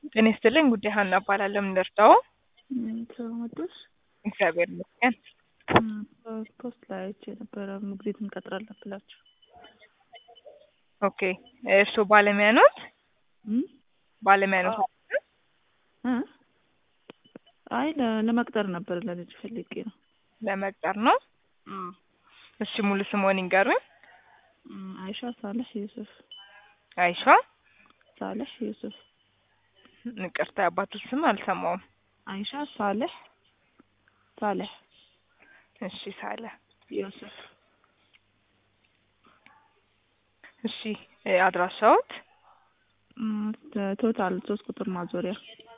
ጤና ይስጥልኝ ጉዳይ ሀና እባላለሁ። ምን ልርዳው? ስለመጡሽ እግዚአብሔር ይመስገን። ፖስት ላይ አይቼ የነበረ ሞግዚት እንቀጥራለን ብላችሁ ኦኬ እርስዎ ባለሙያ ኖት? እም? ባለሙያ ኖት? እ? አይ ለ- ለመቅጠር ነበር ለልጅ ፈልጌ ነው። ለመቅጠር ነው? እሺ ሙሉ ስምዎን ይንገሩኝ? እም፣ አይሻ ሳለህ ዩሱፍ አይሻ ሳለህ ዩሱፍ ይቅርታ የአባቱ ስም አልሰማውም። አይሻ ሳለህ ሳለህ እሺ ሳለ ዩሱፍ እሺ እ አድራሻዎት? እም፣ ቶታል ሶስት ቁጥር ማዞሪያ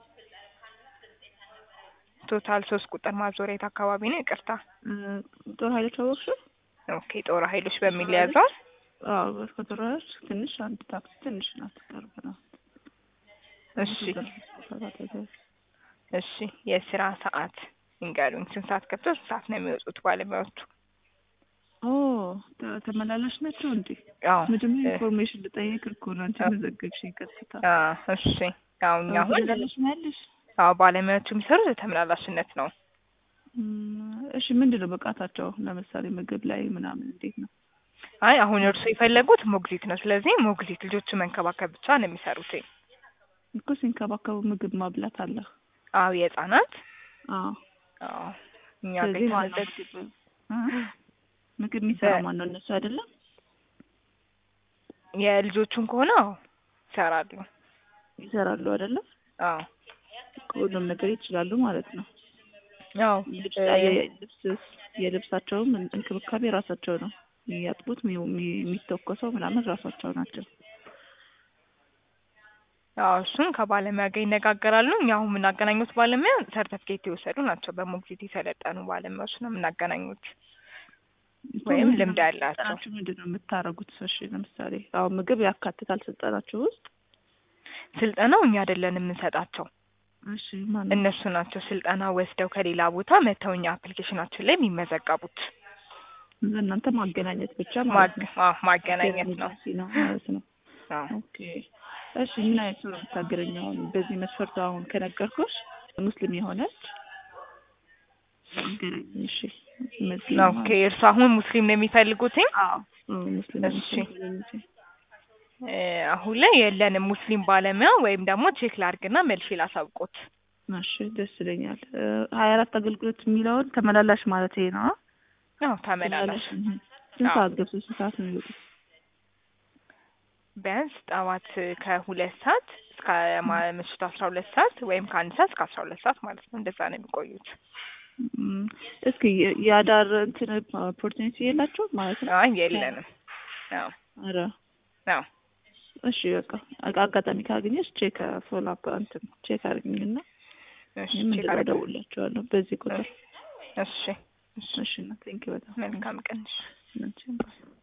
ቶታል ሶስት ቁጥር ማዞሪያ የት አካባቢ ነው? ይቅርታ እ፣ ጦር ኃይሎች አወቅሽው? ኦኬ ጦር ኃይሎች በሚል ያዘው። አዎ ከጦር ኃይሎች ትንሽ አንድ ታክሲ ትንሽ ናት፣ ቅርብ ናት። እሺ እሺ የስራ ሰዓት ይንገሩኝ። ስንት ሰዓት ገብተው ስንት ሰዓት ነው የሚወጡት ባለሙያዎቹ? ኦ ተ- ተመላላሽ ናቸው እንዴ? አዎ መጀመሪያ እ- ኢንፎርሜሽን ልጠይቅ እኮ ነው አንቺ አ- መዘገብሽኝ ቀጥታ። አ እሺ ያው እኛ አሁን ተመላላሽ ነው ያለሽ? አዎ ባለሙያዎቹ የሚሰሩት የተመላላሽነት ነው። እም፣ እሺ ምንድን ነው ብቃታቸው? ለምሳሌ ምግብ ላይ ምናምን እንዴት ነው? አይ አሁን እርሱ የፈለጉት ሞግዚት ነው። ስለዚህ ሞግዚት ልጆቹ መንከባከብ ብቻ ነው የሚሰሩት። እኮ ሲንከባከቡ ምግብ ማብላት አለ። አዎ የህጻናት አዎ አዎ እኛ ጋር ስለዚህ ማነው የተመዘገ- ምግብ እ? ምግብ የሚሰራው በ- ማን ነው? እነሱ አይደለም? የልጆቹን ከሆነ አዎ ይሰራሉ። ይሰራሉ አይደለም? አዎ ሁሉም ነገር ይችላሉ ማለት ነው። አዎ ልብስ እ- የልብስ የልብሳቸውም እንክብካቤ ራሳቸው ነው የሚያጥቡት፣ የሚ- የሚ- የሚተኮሰው ምናምን ራሳቸው ናቸው። አዎ እሱን ከባለሙያ ጋር ይነጋገራሉ። እኛ አሁን የምናገናኙት ባለሙያ ሰርተፍኬት የወሰዱ ናቸው። በሞግዚት የሰለጠኑ ባለሙያዎች ነው የምናገናኙት ወይም ምንድን ነው ልምድ ያላቸው። ስልጠናችሁ ምንድን ነው የምታደርጉት? እሺ ለምሳሌ አሁን ምግብ ያካትታል ስልጠናችሁ ውስጥ? ስልጠናው እኛ አይደለን የምንሰጣቸው እሺ ማን ነው? እነሱ ናቸው ስልጠና ወስደው ከሌላ ቦታ መተው እኛ አፕሊኬሽናችን ላይ የሚመዘገቡት። እናንተ ማገናኘት ብቻ ማለት ነው። ማግ- አዎ ማገናኘት ነው። ኤጀንሲ ነው ማለት ነው። አዎ ኦኬ እሺ ምን አይነት ሰው ነው የምታገናኘው? አሁን በዚህ መስፈርት አሁን ከነገርኩሽ ሙስሊም የሆነች አገናኝ። እሺ ሙስሊም ኦኬ እርሱ አሁን ሙስሊም ነው የሚፈልጉትኝ? አዎ አዎ፣ ሙስሊም እሺ። ሙስሊም እ፣ አሁን ላይ የለንም ሙስሊም ባለሙያ ወይም ደግሞ ቼክ ላድርግና መልሼ ላሳውቆት። እሺ ደስ ይለኛል። ሀያ አራት አገልግሎት የሚለውን ተመላላሽ ማለት ይሄ ነው? አዎ ተመላላሽ እህ። ስንት አዎ። ሰዓት ገብቶ ስንት ሰዓት ነው የሚወጡት? ቢያንስ ጠዋት ከሁለት ሰዓት እስከ ማ- ምሽቱ አስራ ሁለት ሰዓት ወይም ከአንድ ሰዓት እስከ አስራ ሁለት ሰዓት ማለት ነው። እንደዛ ነው የሚቆዩት። እም፣ እስኪ የ- የአዳር እንትን ኦፖርቹኒቲ የላቸው ማለት ነው? አይ የለንም። አዎ ኧረ አዎ እሺ በቃ አጋ- አጋጣሚ ካገኘሽ ቼክ ፎሎ አፕ እንትን ቼክ አድርግኝና እሺ እኔም ቼክ እንደዛ አድርገው። እደውልላቸዋለሁ በዚህ ቁጥር። እሺ እሺ እሺ እና ቴንኪው በጣም መልካም ቀን። እሺ። እሺ